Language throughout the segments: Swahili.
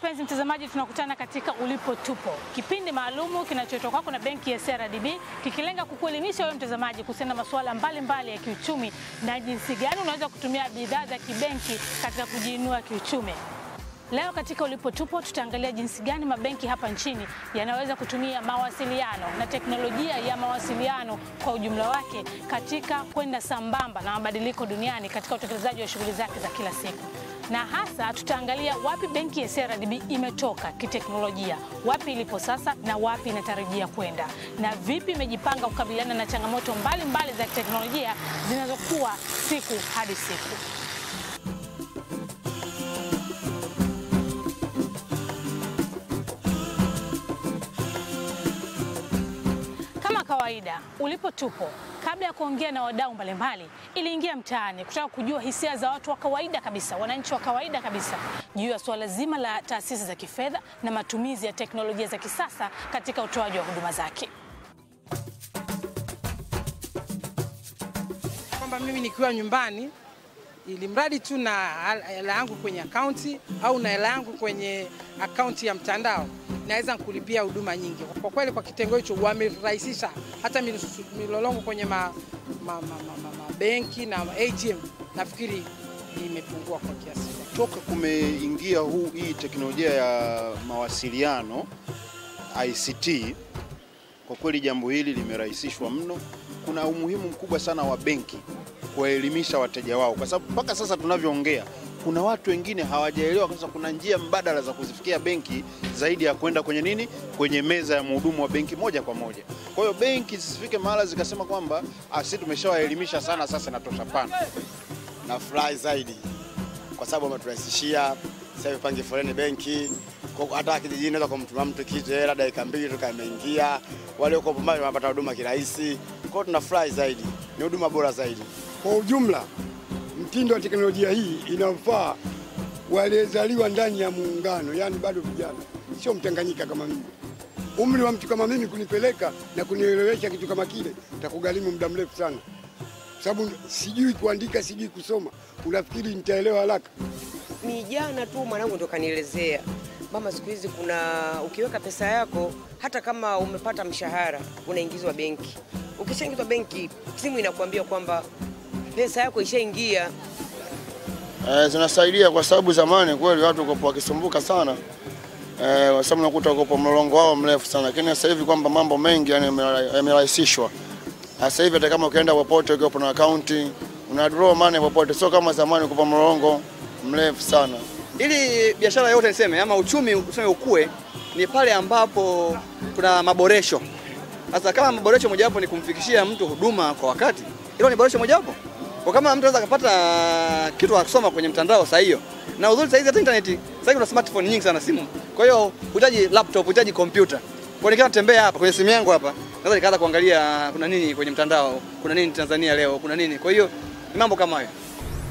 mpenzi mtazamaji, tunakutana katika Ulipo Tupo, kipindi maalumu kinachotoka kwako na benki ya CRDB kikilenga kukuelimisha wewe mtazamaji kuhusiana na masuala mbalimbali ya kiuchumi na jinsi gani unaweza kutumia bidhaa za kibenki katika kujiinua kiuchumi. Leo katika Ulipo Tupo tutaangalia jinsi gani mabenki hapa nchini yanaweza kutumia mawasiliano na teknolojia ya mawasiliano kwa ujumla wake katika kwenda sambamba na mabadiliko duniani katika utekelezaji wa shughuli zake za kila siku na hasa tutaangalia wapi benki ya CRDB imetoka kiteknolojia, wapi ilipo sasa na wapi inatarajia kwenda, na vipi imejipanga kukabiliana na changamoto mbalimbali mbali za kiteknolojia zinazokuwa siku hadi siku. Kama kawaida, Ulipo Tupo, kabla ya kuongea na wadau mbalimbali, iliingia mtaani kutaka kujua hisia za watu wa kawaida kabisa, wananchi wa kawaida kabisa, juu ya suala zima la taasisi za kifedha na matumizi ya teknolojia za kisasa katika utoaji wa huduma zake. kwamba mimi nikiwa nyumbani, ili mradi tu na hela yangu kwenye akaunti au na hela yangu kwenye akaunti ya mtandao, naweza kulipia huduma nyingi. Kwa kweli, kwa kitengo hicho wamerahisisha hata milusu- milolongo kwenye ma, ma, ma, ma, ma, ma benki na ATM, nafikiri imepungua kwa kiasi fulani. toka kumeingia huu hii teknolojia ya mawasiliano ICT, kwa kweli jambo hili limerahisishwa mno. Kuna umuhimu mkubwa sana wa benki kuwaelimisha wateja wao, kwa sababu mpaka sasa tunavyoongea, kuna watu wengine hawajaelewa kwamba kuna njia mbadala za kuzifikia benki zaidi ya kwenda kwenye nini, kwenye meza ya mhudumu wa benki moja kwa moja. Kwa hiyo benki zisifike mahala zikasema kwamba "Ah, sisi tumeshawaelimisha sana, sasa inatosha. Pana na furahi zaidi kwa sababu wameturahisishia. Sasa hivi pange foleni benki, Kwa- hata kijijini naweza kumtuma mtu kitu hela dakika mbili tu kameingia. Walioko mbali wanapata huduma kirahisi, kwa hiyo tunafurahi zaidi, ni huduma bora zaidi. Kwa ujumla, mtindo wa teknolojia hii inafaa waliozaliwa ndani ya muungano, yaani bado vijana, sio mtanganyika kama mimi. Umri wa mtu kama mimi kunipeleka na kunielewesha kitu kama kile takugharimu muda mrefu sana, sababu sijui kuandika, sijui kusoma. Unafikiri nitaelewa haraka? Ni jana tu mwanangu ndo kanielezea mama, siku hizi kuna ukiweka pesa yako, hata kama umepata mshahara unaingizwa benki. Ukishaingizwa benki, simu inakuambia kwamba pesa yako ishaingia. Eh, zinasaidia kwa sababu zamani kweli watu walikuwa wakisumbuka sana eh, kwa sababu unakuta wako mlolongo wao mrefu sana, lakini sasa hivi kwamba mambo mengi yani yamera- yamerahisishwa. Sasa hivi hata kama ukienda popote ukiwa na akaunti una draw money popote, sio kama zamani kwa mlolongo mrefu sana. ili biashara yote niseme ama uchumi useme ukue ni pale ambapo kuna maboresho. Sasa kama maboresho mojawapo ni kumfikishia mtu huduma kwa wakati, hilo ni boresho mojawapo. Kwa kama mtu anaweza kupata kitu akisoma kwenye mtandao saa hiyo, na uzuri saa hizi hata internet, sasa hivi kuna smartphone nyingi sana simu. Kwa hiyo hutaji laptop, hutaji kompyuta. Kwa nikiwa natembea hapa kwenye simu yangu hapa, naweza nikaanza kuangalia kuna nini kwenye mtandao, kuna nini Tanzania leo, kuna nini. Kwa hiyo ni mambo kama hayo.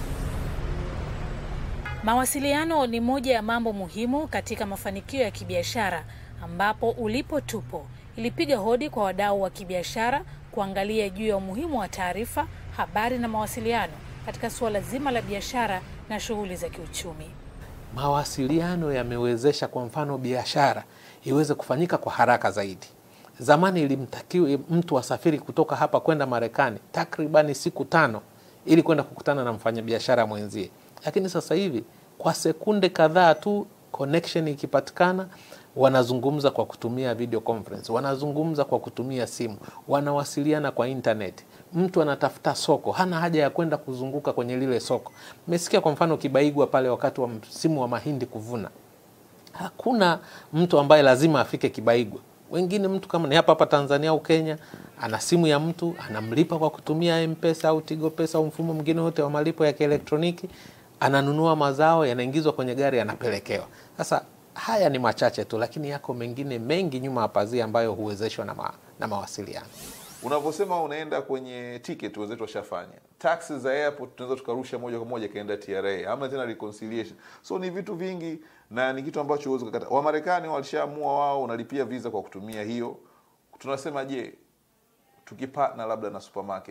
Mawasiliano ni moja ya mambo muhimu katika mafanikio ya kibiashara, ambapo Ulipo Tupo ilipiga hodi kwa wadau wa kibiashara kuangalia juu ya umuhimu wa taarifa, habari na mawasiliano katika suala zima la biashara na shughuli za kiuchumi. mawasiliano yamewezesha kwa mfano biashara iweze kufanyika kwa haraka zaidi. Zamani ilimtakiwa mtu asafiri kutoka hapa kwenda Marekani takribani siku tano ili kwenda kukutana na mfanyabiashara mwenzie, lakini sasa hivi kwa sekunde kadhaa tu connection ikipatikana, wanazungumza kwa kutumia video conference, wanazungumza kwa kutumia simu, wanawasiliana kwa internet. Mtu anatafuta soko, hana haja ya kwenda kuzunguka kwenye lile soko. Mmesikia kwa mfano Kibaigwa pale wakati wa msimu wa mahindi kuvuna, hakuna mtu ambaye lazima afike Kibaigwa. Wengine mtu kama ni hapa hapa Tanzania au Kenya, ana simu ya mtu anamlipa kwa kutumia Mpesa au Tigo Pesa au mfumo mwingine wote wa malipo ya kielektroniki, ananunua mazao, yanaingizwa kwenye gari, yanapelekewa. Sasa haya ni machache tu, lakini yako mengine mengi nyuma ya pazia ambayo huwezeshwa na, ma, na mawasiliano. unavyosema unaenda kwenye ticket wenzetu washafanya taxi za airport tunaweza tukarusha moja kwa moja ikaenda tra ama tena reconciliation so ni vitu vingi na ni kitu ambacho huwezi kukata wamarekani walishaamua wao unalipia visa kwa kutumia hiyo tunasema je tukipatna labda na supermarket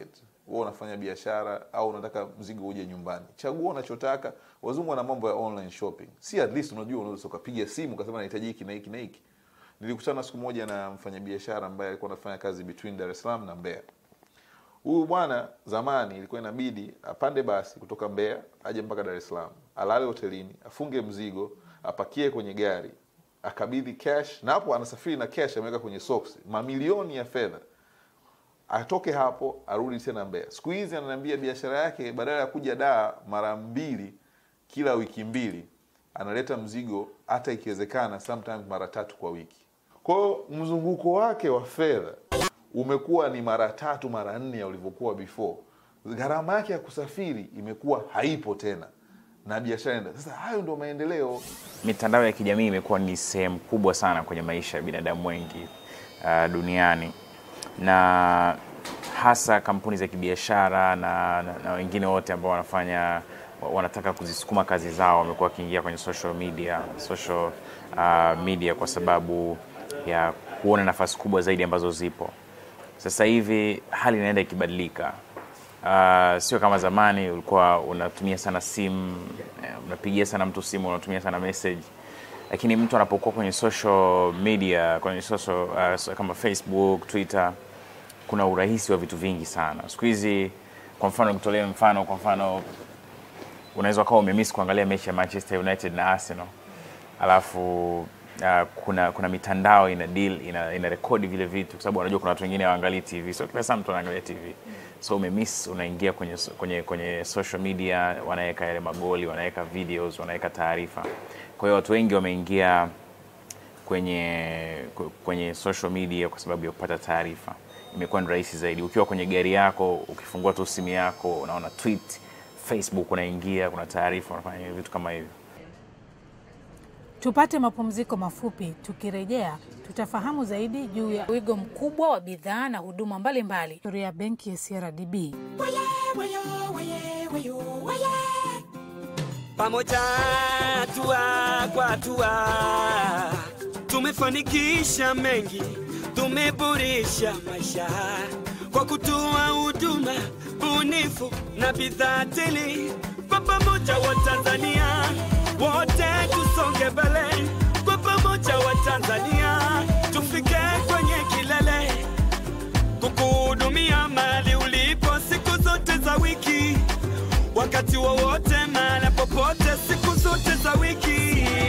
wewe unafanya biashara au unataka mzigo uje nyumbani chagua unachotaka wazungu wana mambo ya online shopping si at least unajua unaweza ukapiga simu ukasema nahitaji hiki na hiki na hiki nilikutana siku moja na mfanyabiashara ambaye alikuwa anafanya kazi between Dar es Salaam na Mbeya huyu bwana zamani ilikuwa inabidi apande basi kutoka Mbeya aje mpaka Dar es Salaam, alale hotelini, afunge mzigo, apakie kwenye gari, akabidhi cash, na hapo anasafiri na cash ameweka kwenye socks, mamilioni ya fedha, atoke hapo arudi tena Mbeya. Siku hizi ananiambia biashara yake badala ya kuja daa mara mbili kila wiki mbili, analeta mzigo hata ikiwezekana sometimes mara tatu kwa wiki. Kwa hiyo mzunguko wake wa fedha umekuwa ni mara tatu mara nne ya ulivyokuwa before. Gharama yake ya kusafiri imekuwa haipo tena na biashara enda. Sasa hayo ndio maendeleo. Mitandao ya kijamii imekuwa ni sehemu kubwa sana kwenye maisha ya binadamu wengi uh, duniani na hasa kampuni za kibiashara na, na, na wengine wote ambao wanafanya wanataka kuzisukuma kazi zao wamekuwa wakiingia kwenye social media, social uh, media kwa sababu ya kuona nafasi kubwa zaidi ambazo zipo sasa hivi. Hali inaenda ikibadilika. Uh, sio kama zamani ulikuwa unatumia sana simu, eh, unapigia sana mtu simu, unatumia sana message, lakini mtu anapokuwa kwenye social media, kwenye social uh, so- kama Facebook, Twitter, kuna urahisi wa vitu vingi sana siku hizi. Kwa mfano nikutolee mfano, kwa mfano unaweza ukawa umemiss kuangalia mechi ya Manchester United na Arsenal alafu uh, kuna kuna mitandao ina deal ina, ina rekodi vile vitu kwa sababu unajua kuna watu wengine hawaangalii TV, so kila saa mtu anaangalia TV, so umemiss, unaingia kwenye, so- kwenye, kwenye social media, wanaweka yale magoli, wanaweka videos, wanaweka taarifa. Kwa hiyo watu wengi wameingia kwenye kwenye social media kwa sababu ya kupata taarifa. Imekuwa ni rahisi zaidi. Ukiwa kwenye gari yako, ukifungua tu simu yako, unaona tweet, Facebook, unaingia, kuna taarifa, unafanya vitu kama hivyo. Tupate mapumziko mafupi. Tukirejea tutafahamu zaidi juu ya wigo mkubwa wa bidhaa na huduma mbalimbali, historia ya benki ya CRDB. Pamoja hatua kwa hatua tumefanikisha mengi, tumeboresha maisha kwa kutoa huduma bunifu na bidhaa tele. Kwa pamoja wa Tanzania wote tusonge mbele, kwa pamoja wa Tanzania tufike kwenye kilele, kukuhudumia mali ulipo siku zote za wiki wakati wowote mahali popote siku zote za wiki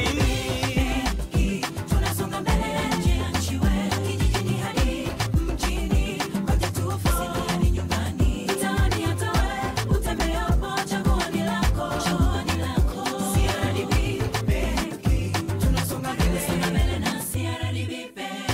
Tunasonga mbele nje ya nchi wetu, kijijini hadi mjini, kote tu ofisini hadi nyumbani, mitaani hata wewe utembeapo, chaguo ni lako, chaguo ni lako. CRDB Benki, tunasonga mbele, songa mbele na CRDB Benki.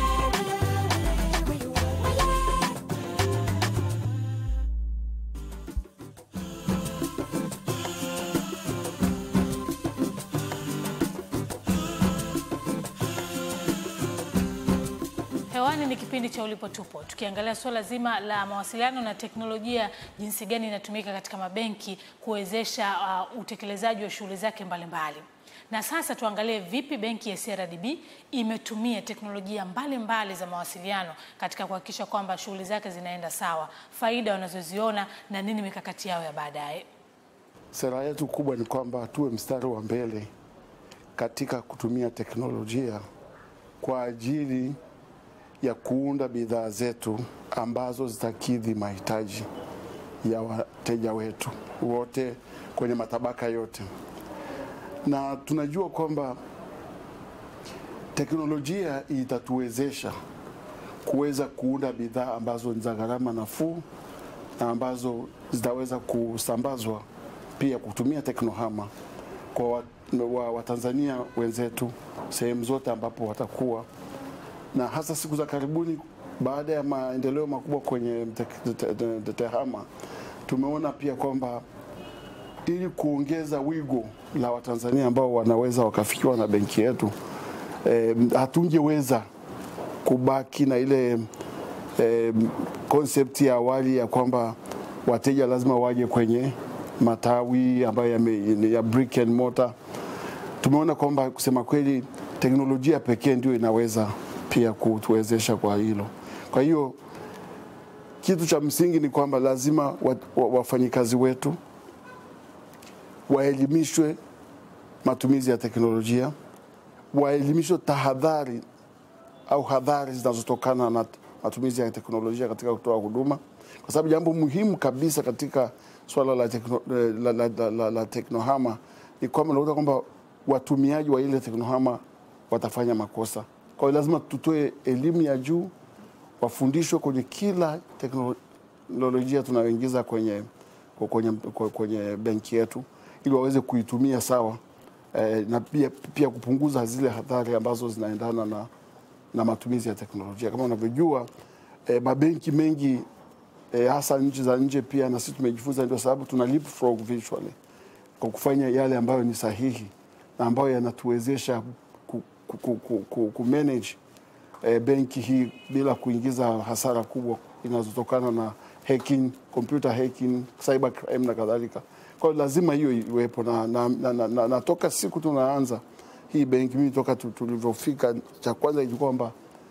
Hewani ni kipindi cha Ulipo Tupo, tukiangalia suala zima la mawasiliano na teknolojia, jinsi gani inatumika katika mabenki kuwezesha uh, utekelezaji wa shughuli zake mbalimbali. Na sasa tuangalie vipi benki ya CRDB imetumia teknolojia mbalimbali mbali za mawasiliano katika kuhakikisha kwamba shughuli zake zinaenda sawa, faida wanazoziona na nini mikakati yao ya baadaye. Sera yetu kubwa ni kwamba tuwe mstari wa mbele katika kutumia teknolojia kwa ajili ya kuunda bidhaa zetu ambazo zitakidhi mahitaji ya wateja wetu wote kwenye matabaka yote, na tunajua kwamba teknolojia itatuwezesha kuweza kuunda bidhaa ambazo ni za gharama nafuu na ambazo zitaweza kusambazwa pia kutumia teknohama kwa wa- wa- Watanzania wenzetu sehemu zote ambapo watakuwa na hasa siku za karibuni, baada ya maendeleo makubwa kwenye tek- te- te- te- tehama, tumeona pia kwamba ili kuongeza wigo la Watanzania ambao wanaweza wakafikiwa na benki yetu eh, hatungeweza kubaki na ile eh, concept ya awali ya kwamba wateja lazima waje kwenye matawi ambayo yame, ya brick and mortar. Tumeona kwamba kusema kweli teknolojia pekee ndio inaweza pia kutuwezesha kwa hilo. Kwa hiyo kitu cha msingi ni kwamba lazima wa, wa, wafanyikazi wetu waelimishwe matumizi ya teknolojia, waelimishwe tahadhari au hadhari zinazotokana na matumizi ya teknolojia katika kutoa huduma, kwa sababu jambo muhimu kabisa katika swala la, tekno, la, la, la, la, la teknohama ni kwamba unakuta kwamba watumiaji wa ile teknohama watafanya makosa. Kwa hiyo lazima tutoe elimu ya juu, wafundishwe kwenye kila teknolojia tunayoingiza kwenye, kwenye, kwenye benki yetu ili waweze kuitumia sawa eh, na pia, pia kupunguza zile hatari ambazo zinaendana na, na matumizi ya teknolojia. Kama unavyojua eh, mabenki mengi eh, hasa nchi za nje pia na sisi tumejifunza, ndio sababu tuna leapfrog visually kwa kufanya yale ambayo ni sahihi na ambayo yanatuwezesha ku, ku, ku, ku, ku, ku manage eh, benki hii bila kuingiza hasara kubwa inazotokana na hacking, computer hacking, cyber crime na kadhalika. Kwa hiyo lazima hiyo iwepo na, na, na, na, na, na toka siku tunaanza hii benki, mimi toka tu- tulivyofika, cha kwanza ilikuwa kwamba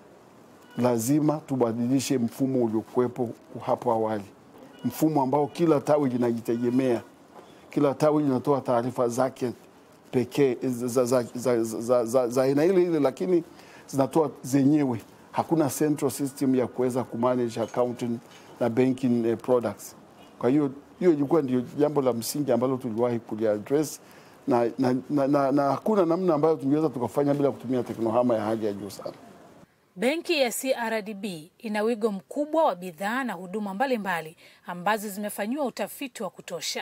lazima tubadilishe mfumo uliokuwepo hapo awali, mfumo ambao kila tawi linajitegemea, kila tawi linatoa taarifa zake pekee za, za, za, za, za, za aina ile ile, lakini zinatoa zenyewe. Hakuna central system ya kuweza kumanage accounting na banking eh, products. Kwa hiyo hiyo ilikuwa ndio jambo la msingi ambalo tuliwahi kuliaddress na, na, na, na, na hakuna namna ambayo tungeweza tukafanya bila kutumia teknohama ya hali ya juu sana. Benki ya CRDB ina wigo mkubwa wa bidhaa na huduma mbalimbali ambazo zimefanyiwa utafiti wa kutosha.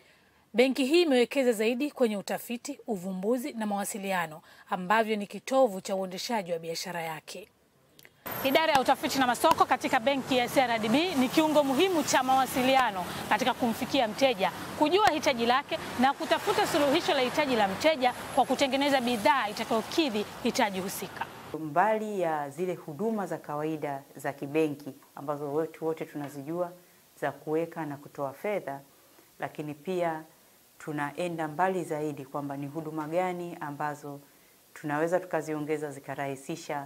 Benki hii imewekeza zaidi kwenye utafiti, uvumbuzi na mawasiliano ambavyo ni kitovu cha uendeshaji wa biashara yake. Idara ya utafiti na masoko katika benki ya CRDB ni kiungo muhimu cha mawasiliano katika kumfikia mteja, kujua hitaji lake na kutafuta suluhisho la hitaji la mteja kwa kutengeneza bidhaa itakayokidhi hitaji husika. mbali ya zile huduma za kawaida za kibenki ambazo wetu wote tunazijua za kuweka na kutoa fedha, lakini pia tunaenda mbali zaidi kwamba ni huduma gani ambazo tunaweza tukaziongeza zikarahisisha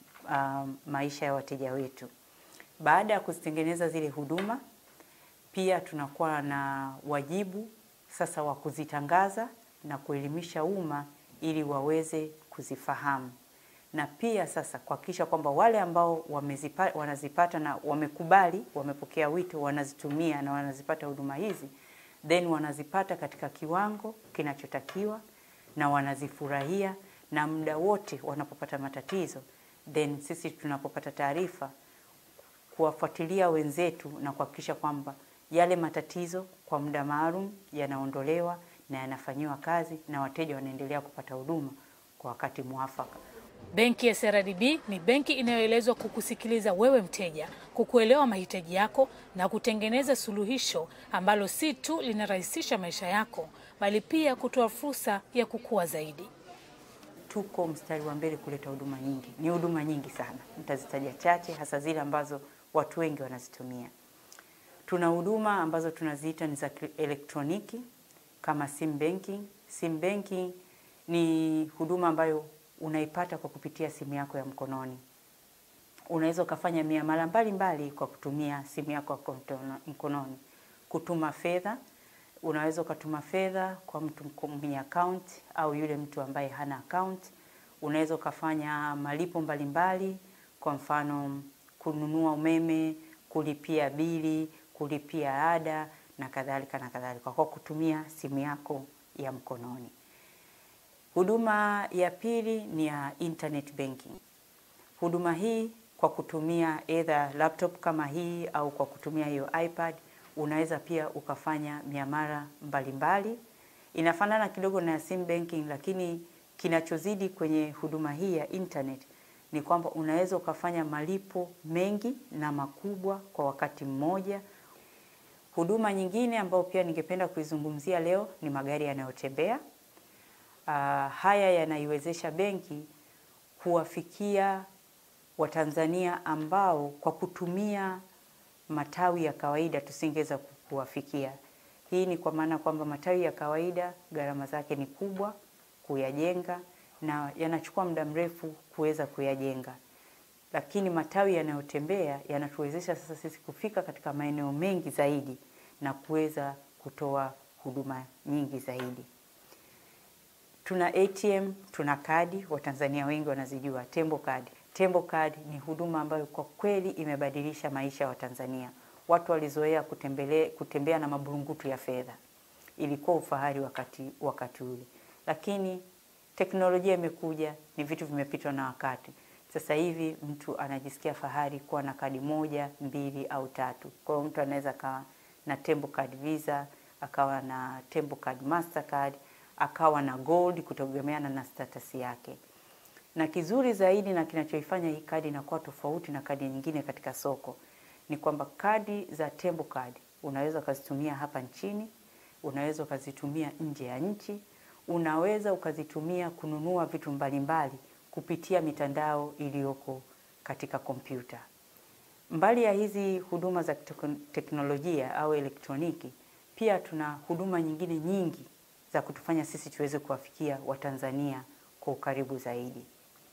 um, maisha ya wateja wetu. Baada ya kuzitengeneza zile huduma, pia tunakuwa na wajibu sasa wa kuzitangaza na kuelimisha umma ili waweze kuzifahamu na pia sasa kuhakikisha kwamba wale ambao wamezipa, wanazipata na wamekubali, wamepokea wito, wanazitumia na wanazipata huduma hizi, then wanazipata katika kiwango kinachotakiwa na wanazifurahia, na muda wote wanapopata matatizo, then sisi tunapopata taarifa kuwafuatilia wenzetu na kuhakikisha kwamba yale matatizo kwa muda maalum yanaondolewa na yanafanyiwa kazi na wateja wanaendelea kupata huduma kwa wakati mwafaka. Benki ya CRDB ni benki inayoelezwa kukusikiliza wewe mteja, kukuelewa mahitaji yako na kutengeneza suluhisho ambalo si tu linarahisisha maisha yako, bali pia kutoa fursa ya kukua zaidi. tuko mstari wa mbele kuleta huduma nyingi. Ni huduma nyingi sana, nitazitaja chache, hasa zile ambazo watu wengi wanazitumia. Tuna huduma ambazo tunaziita ni za elektroniki kama sim banking. Sim banking ni huduma ambayo unaipata kwa kupitia simu yako ya mkononi. Unaweza ukafanya miamala mbalimbali kwa kutumia simu yako ya mkono- mkononi, kutuma fedha unaweza ukatuma fedha kwa mtu mko- mwenye account au yule mtu ambaye hana account. Unaweza ukafanya malipo mbalimbali, kwa mfano kununua umeme, kulipia bili, kulipia ada na kadhalika na kadhalika kwa kutumia simu yako ya mkononi. Huduma ya pili ni ya internet banking. Huduma hii kwa kutumia either laptop kama hii au kwa kutumia hiyo iPad unaweza pia ukafanya miamala mbalimbali. Inafanana kidogo na sim banking, lakini kinachozidi kwenye huduma hii ya internet ni kwamba unaweza ukafanya malipo mengi na makubwa kwa wakati mmoja. Huduma nyingine ambayo pia ningependa kuizungumzia leo ni magari yanayotembea. Uh, haya yanaiwezesha benki kuwafikia Watanzania ambao kwa kutumia matawi ya kawaida tusingeweza kuwafikia. Hii ni kwa maana kwamba matawi ya kawaida gharama zake ni kubwa kuyajenga na yanachukua muda mrefu kuweza kuyajenga, lakini matawi yanayotembea yanatuwezesha sasa sisi kufika katika maeneo mengi zaidi na kuweza kutoa huduma nyingi zaidi. Tuna ATM, tuna kadi, Watanzania wengi wanazijua Tembo Kadi. Tembo Kadi ni huduma ambayo kwa kweli imebadilisha maisha ya Watanzania. Watu walizoea kutembele, kutembea na maburungutu ya fedha, ilikuwa ufahari wakati, wakati ule, lakini teknolojia imekuja, ni vitu vimepitwa na wakati. Sasa hivi mtu anajisikia fahari kuwa na kadi moja, mbili au tatu. Kwa hiyo mtu anaweza akawa na Tembo Card Visa, akawa na Tembo Card Mastercard, akawa na gold kutegemeana na status yake. Na kizuri zaidi na kinachoifanya hii kadi inakuwa tofauti na kadi nyingine katika soko ni kwamba kadi za Tembo Card unaweza ukazitumia hapa nchini, unaweza ukazitumia nje ya nchi, unaweza ukazitumia kununua vitu mbalimbali kupitia mitandao iliyoko katika kompyuta. Mbali ya hizi huduma za teko- teknolojia au elektroniki, pia tuna huduma nyingine nyingi za kutufanya sisi tuweze kuwafikia Watanzania kwa ukaribu zaidi.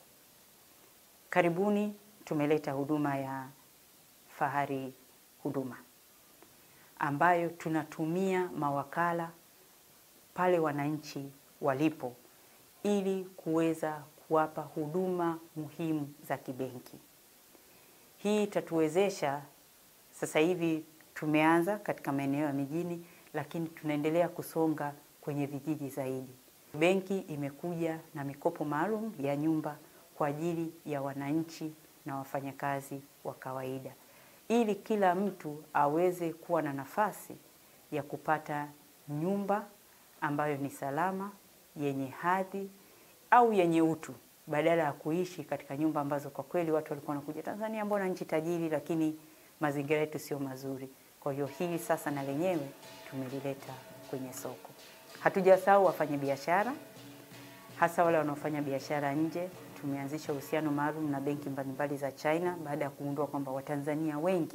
Karibuni tumeleta huduma ya Fahari Huduma ambayo tunatumia mawakala pale wananchi walipo ili kuweza kuwapa huduma muhimu za kibenki. Hii itatuwezesha sasa hivi tumeanza katika maeneo ya mijini, lakini tunaendelea kusonga kwenye vijiji zaidi. Benki imekuja na mikopo maalum ya nyumba kwa ajili ya wananchi na wafanyakazi wa kawaida, ili kila mtu aweze kuwa na nafasi ya kupata nyumba ambayo ni salama, yenye hadhi au yenye utu badala ya kuishi katika nyumba ambazo kwa kweli watu walikuwa wanakuja Tanzania, mbona nchi tajiri, lakini mazingira yetu sio mazuri. Kwa hiyo hili sasa na lenyewe tumelileta kwenye soko. Hatujasahau wafanyabiashara, hasa wale wanaofanya biashara nje. Tumeanzisha uhusiano maalum na benki mbalimbali za China baada ya kugundua kwamba Watanzania wengi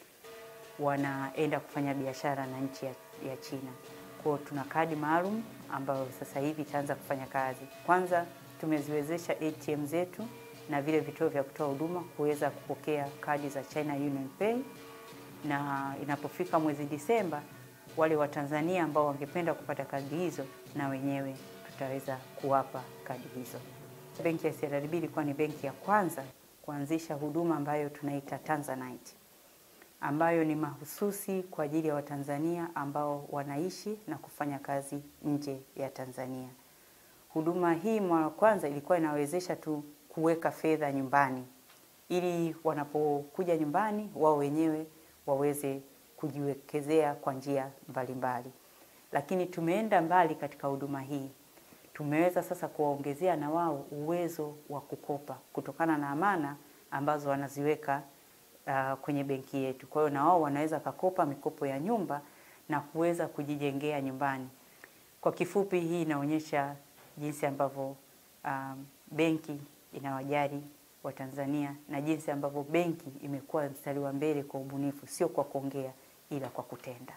wanaenda kufanya biashara na nchi ya, ya China. Kwa hiyo tuna kadi maalum ambayo sasa hivi itaanza kufanya kazi. Kwanza tumeziwezesha ATM zetu na vile vituo vya kutoa huduma kuweza kupokea kadi za China Union Pay, na inapofika mwezi Disemba, wale Watanzania ambao wangependa kupata kadi hizo na wenyewe tutaweza kuwapa kadi hizo. Benki ya CRDB ilikuwa ni benki ya kwanza kuanzisha huduma ambayo tunaita Tanzanite ambayo ni mahususi kwa ajili ya Watanzania ambao wanaishi na kufanya kazi nje ya Tanzania. Huduma hii mara ya kwanza ilikuwa inawezesha tu kuweka fedha nyumbani ili wanapokuja nyumbani wao wenyewe waweze kujiwekezea kwa njia mbalimbali. Lakini tumeenda mbali katika huduma hii. Tumeweza sasa kuwaongezea na wao uwezo wa kukopa kutokana na amana ambazo wanaziweka uh, kwenye benki yetu. Kwa hiyo na wao wanaweza kakopa mikopo ya nyumba na kuweza kujijengea nyumbani. Kwa kifupi, hii inaonyesha jinsi ambavyo um, benki inawajali Watanzania na jinsi ambavyo benki imekuwa mstari wa mbele kwa ubunifu, sio kwa kuongea ila kwa kutenda.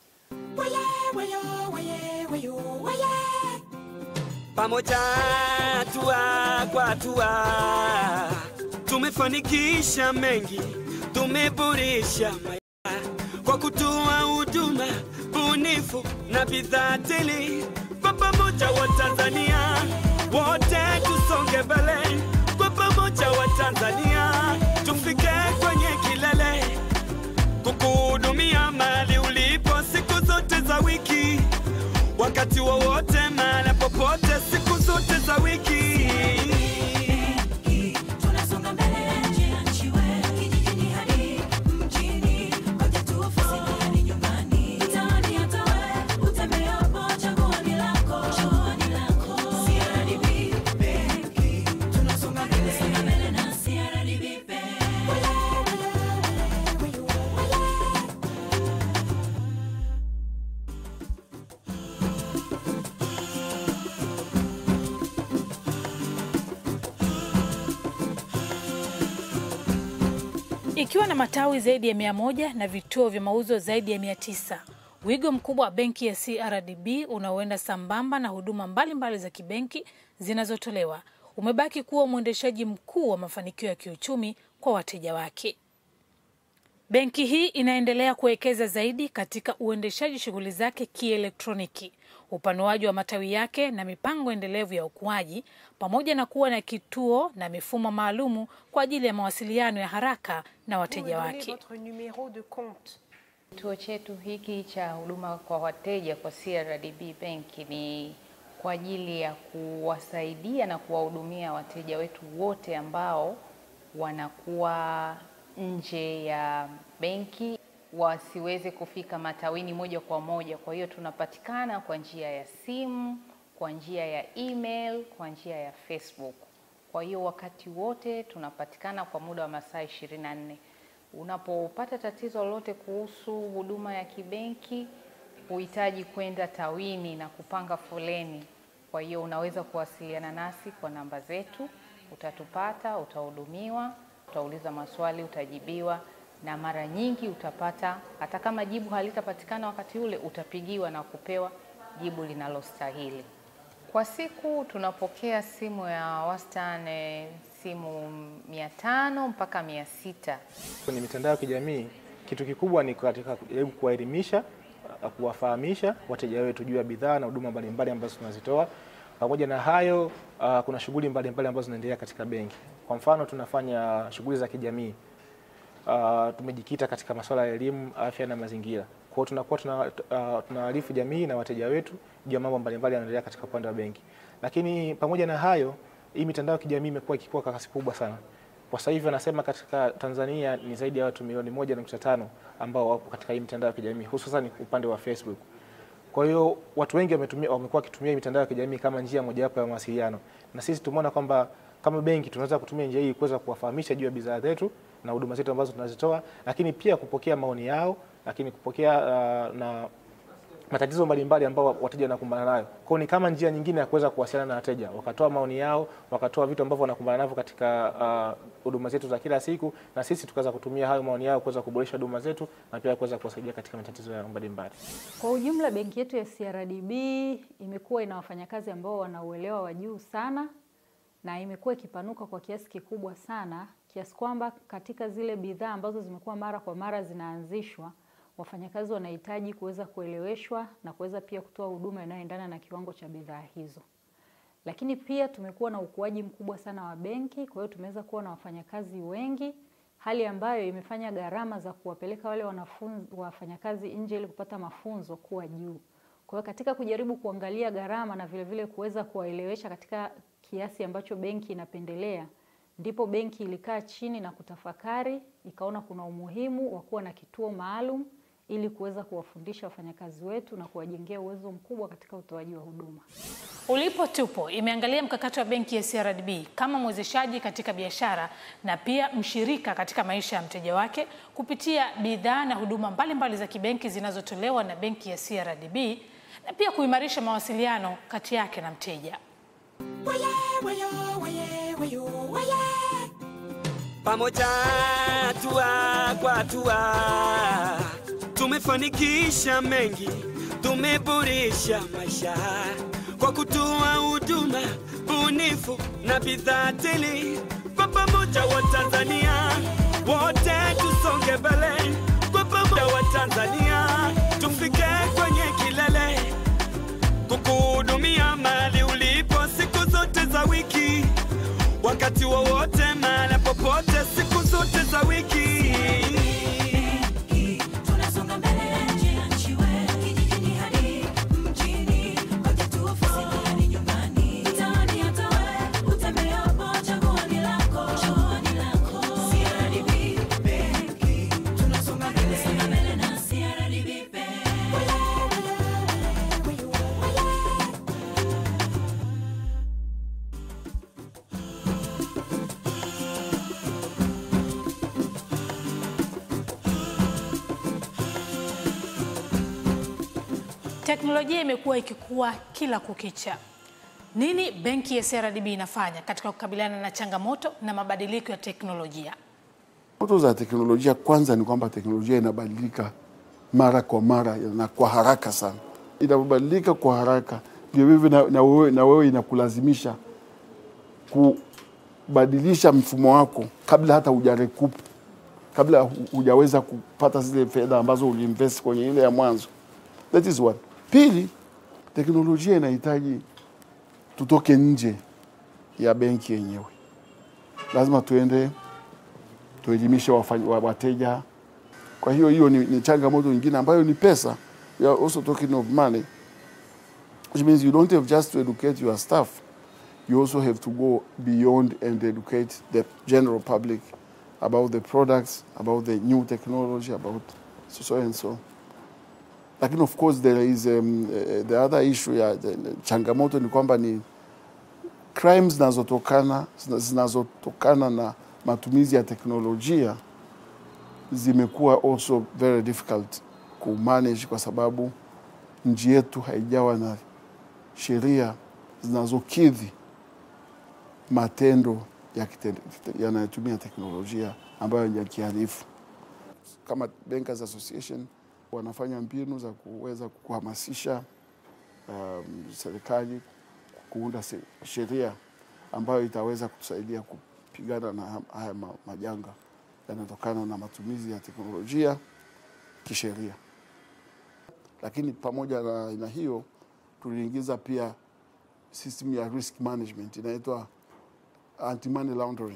pamoja hatua kwa hatua tumefanikisha mengi, tumeboresha maisha kwa kutoa huduma bunifu na bidhaa tele. Kwa pamoja wa Tanzania wote tusonge mbele, kwa pamoja wa Tanzania tufike kwenye kilele, kukuhudumia mali ulipo siku zote za wiki, wakati wowote, mahali popote, siku zote za wiki. Tunasonga mbele nje ya nchi wewe, kijijini hadi mjini, ngoja tu ofisini hadi nyumbani, mtaani hata wewe utembeapo, chaguo ni lako, chaguo ni lako. CRDB Benki, tunasonga mbele, songa mbele na CRDB Benki. Ikiwa na matawi zaidi ya mia moja na vituo vya mauzo zaidi ya mia tisa wigo mkubwa wa benki ya CRDB unaoenda sambamba na huduma mbalimbali mbali za kibenki zinazotolewa umebaki kuwa mwendeshaji mkuu wa mafanikio ya kiuchumi kwa wateja wake. Benki hii inaendelea kuwekeza zaidi katika uendeshaji shughuli zake kielektroniki, upanuaji wa matawi yake na mipango endelevu ya ukuaji, pamoja na kuwa na kituo na mifumo maalumu kwa ajili ya mawasiliano ya haraka na wateja wake. Kituo chetu hiki cha huduma kwa wateja kwa CRDB Bank ni kwa ajili ya kuwasaidia na kuwahudumia wateja wetu wote ambao wanakuwa nje ya benki wasiweze kufika matawini moja kwa moja. Kwa hiyo tunapatikana kwa njia ya simu, kwa njia ya email, kwa njia ya Facebook. Kwa hiyo wakati wote tunapatikana kwa muda wa masaa 24. Unapopata tatizo lolote kuhusu huduma ya kibenki, huhitaji kwenda tawini na kupanga foleni. Kwa hiyo unaweza kuwasiliana nasi kwa namba zetu, utatupata, utahudumiwa, utauliza maswali, utajibiwa, na mara nyingi utapata, hata kama jibu halitapatikana wakati ule, utapigiwa na kupewa jibu linalostahili. Kwa siku tunapokea simu ya wastani simu mia tano mpaka mia sita. Kwenye mitandao ya kijamii kitu kikubwa ni katika kujaribu kuwaelimisha, uh, kuwafahamisha wateja wetu juu ya bidhaa na huduma mbalimbali ambazo tunazitoa. Pamoja na hayo, uh, kuna shughuli mbalimbali ambazo zinaendelea katika benki. Kwa mfano, tunafanya shughuli za kijamii. Uh, tumejikita katika masuala ya elimu, afya na mazingira. Kwa hiyo tunakuwa tuna, uh, tunaarifu jamii na wateja wetu juu ya mambo mbalimbali yanaendelea katika upande wa benki. Lakini pamoja na hayo, hii mitandao ya kijamii imekuwa ikikua kwa kasi kubwa sana. Kwa sasa hivi wanasema katika Tanzania ni zaidi ya watu milioni moja nukta tano ambao wapo katika hii mitandao ya kijamii hususan upande wa Facebook. Kwa hiyo watu wengi wametumia wamekuwa wakitumia hii mitandao ya kijamii kama njia mojawapo ya mawasiliano, na sisi tumeona kwamba kama benki tunaweza kutumia njia hii kuweza kuwafahamisha juu ya bidhaa zetu na huduma zetu ambazo tunazitoa, lakini pia kupokea maoni yao, lakini kupokea uh, na matatizo mbalimbali ambao wateja wanakumbana nayo. Kwa hiyo ni kama njia nyingine ya kuweza kuwasiliana na wateja, wakatoa maoni yao, wakatoa vitu ambavyo wanakumbana navyo katika uh, huduma zetu za kila siku, na sisi tukaweza kutumia hayo maoni yao kuweza kuboresha huduma zetu na pia kuweza kuwasaidia katika matatizo yao mbalimbali. Kwa ujumla, benki yetu ya CRDB imekuwa ina wafanyakazi ambao wana uelewa wa juu sana na imekuwa ikipanuka kwa kiasi kikubwa sana kiasi kwamba katika zile bidhaa ambazo zimekuwa mara kwa mara zinaanzishwa wafanyakazi wanahitaji kuweza kueleweshwa na kuweza pia kutoa huduma inayoendana na kiwango cha bidhaa hizo. Lakini pia tumekuwa na ukuaji mkubwa sana wa benki, kwa hiyo tumeweza kuwa na wafanyakazi wengi, hali ambayo imefanya gharama za kuwapeleka wale wanafunzi wafanyakazi nje ili kupata mafunzo kuwa juu. Kwa hiyo katika kujaribu kuangalia gharama na vile vile kuweza kuwaelewesha katika kiasi ambacho benki inapendelea, ndipo benki ilikaa chini na kutafakari, ikaona kuna umuhimu wa kuwa na kituo maalum ili kuweza kuwafundisha wafanyakazi wetu na kuwajengea uwezo mkubwa katika utoaji wa huduma. Ulipo Tupo imeangalia mkakati wa benki ya CRDB kama mwezeshaji katika biashara na pia mshirika katika maisha ya mteja wake kupitia bidhaa na huduma mbalimbali za kibenki zinazotolewa na benki ya CRDB na pia kuimarisha mawasiliano kati yake na mteja. pamoja hatua kwa hatua tumefanikisha mengi, tumeboresha maisha kwa kutoa huduma bunifu na bidhaa tele. Kwa pamoja wa Tanzania wote tusonge mbele, kwa pamoja wa Tanzania tufike kwenye kilele, kukuhudumia mali ulipo siku zote za wiki wakati wowote mahali popote siku zote za wiki Tunasonga mbele nje ya nchi wetu, kijijini hadi mjini, kote tu ofisini hadi nyumbani, mtaani hata wewe utembeapo, chaguo ni lako, chaguo ni lako. CRDB Benki, tunasonga mbele, songa mbele na CRDB Benki. Teknolojia imekuwa ikikua kila kukicha. Nini benki ya CRDB inafanya katika kukabiliana na changamoto na mabadiliko ya teknolojia? Changamoto za teknolojia, kwanza ni kwamba teknolojia inabadilika mara kwa mara na kwa haraka sana. Inapobadilika kwa haraka, ndio hivyo na, na, wewe, na wewe inakulazimisha ku, badilisha mfumo wako kabla hata hujarekup, kabla hu- hujaweza kupata zile fedha ambazo uliinvest kwenye ile ya mwanzo. That is one. Pili, teknolojia inahitaji tutoke nje ya benki yenyewe. Lazima tuende tuelimishe wafanyi- wa- wateja. Kwa hiyo hiyo ni, ni changamoto nyingine ambayo ni pesa. We are also talking of money which means you don't have just to educate your staff you also have to go beyond and educate the general public about the products, about the new technology, about so, so and so. Lakini of course there is um, uh, the other issue ya the, the changamoto ni kwamba ni crimes zinazotokana zina- zinazotokana na matumizi ya teknolojia zimekuwa also very difficult kumanage kwa sababu nchi yetu haijawa na sheria zinazokidhi matendo ya kite- yanayotumia teknolojia ambayo ni ya kihalifu. Kama Bankers Association wanafanya mbinu za kuweza kuhamasisha um, serikali kuunda se- sheria ambayo itaweza kutusaidia kupigana na ha- haya ma- majanga yanayotokana na matumizi ya teknolojia kisheria. Lakini pamoja na, na hiyo tuliingiza pia system ya risk management inaitwa anti money laundering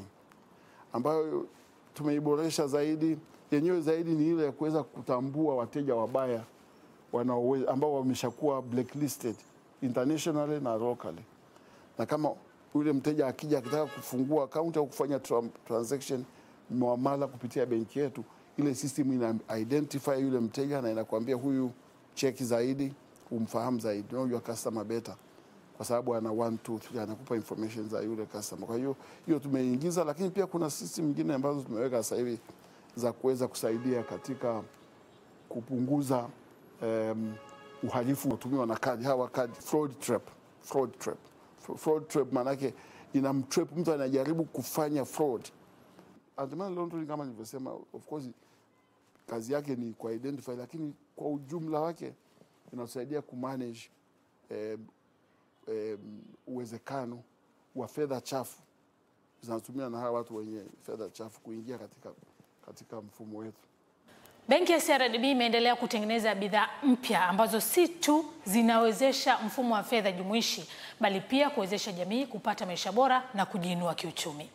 ambayo tumeiboresha zaidi. Yenyewe zaidi ni ile ya kuweza kutambua wateja wabaya wanaowe- ambao wameshakuwa blacklisted internationally na locally, na kama yule mteja akija akitaka kufungua akaunti au kufanya tran- transaction muamala kupitia benki yetu, ile system ina identify yule mteja na inakwambia huyu cheki zaidi, umfahamu zaidi, know your customer better kwa sababu ana one, two, three, anakupa information za yule customer. Kwa hiyo hiyo tumeingiza, lakini pia kuna system nyingine ambazo tumeweka sasa hivi za kuweza kusaidia katika kupunguza um, uhalifu unaotumiwa na kadi hawa kadi fraud trap, fraud trap. Fra- Fraud trap maanake inamtrap mtu anajaribu kufanya fraud. Anti-money laundering kama nilivyosema, of course kazi yake ni ku identify, lakini kwa ujumla wake inatusaidia kumanage eh, eh, uwezekano wa fedha chafu zinazotumiwa na hawa watu wenye fedha chafu kuingia katika, katika mfumo wetu. Benki ya CRDB imeendelea kutengeneza bidhaa mpya ambazo si tu zinawezesha mfumo wa fedha jumuishi bali pia kuwezesha jamii kupata maisha bora na kujiinua kiuchumi.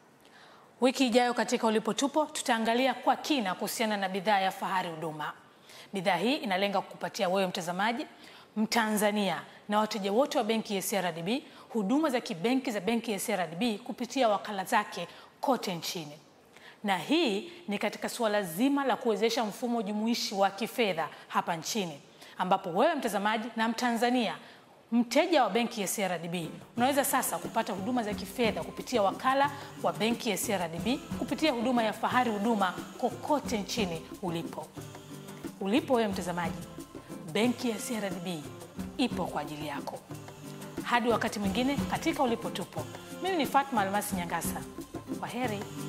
Wiki ijayo katika Ulipo Tupo tutaangalia kwa kina kuhusiana na bidhaa ya Fahari Huduma. Bidhaa hii inalenga kukupatia wewe mtazamaji, Mtanzania na wateja wote wa benki ya CRDB huduma za kibenki za benki ya CRDB kupitia wakala zake kote nchini na hii ni katika suala zima la kuwezesha mfumo jumuishi wa kifedha hapa nchini, ambapo wewe mtazamaji na Mtanzania mteja wa benki ya CRDB unaweza sasa kupata huduma za kifedha kupitia wakala wa benki ya CRDB kupitia huduma ya Fahari Huduma kokote nchini ulipo. Ulipo wewe mtazamaji, benki ya CRDB ipo kwa ajili yako. Hadi wakati mwingine katika Ulipo Tupo, mimi ni Fatma Almasi Nyangasa. Kwa heri.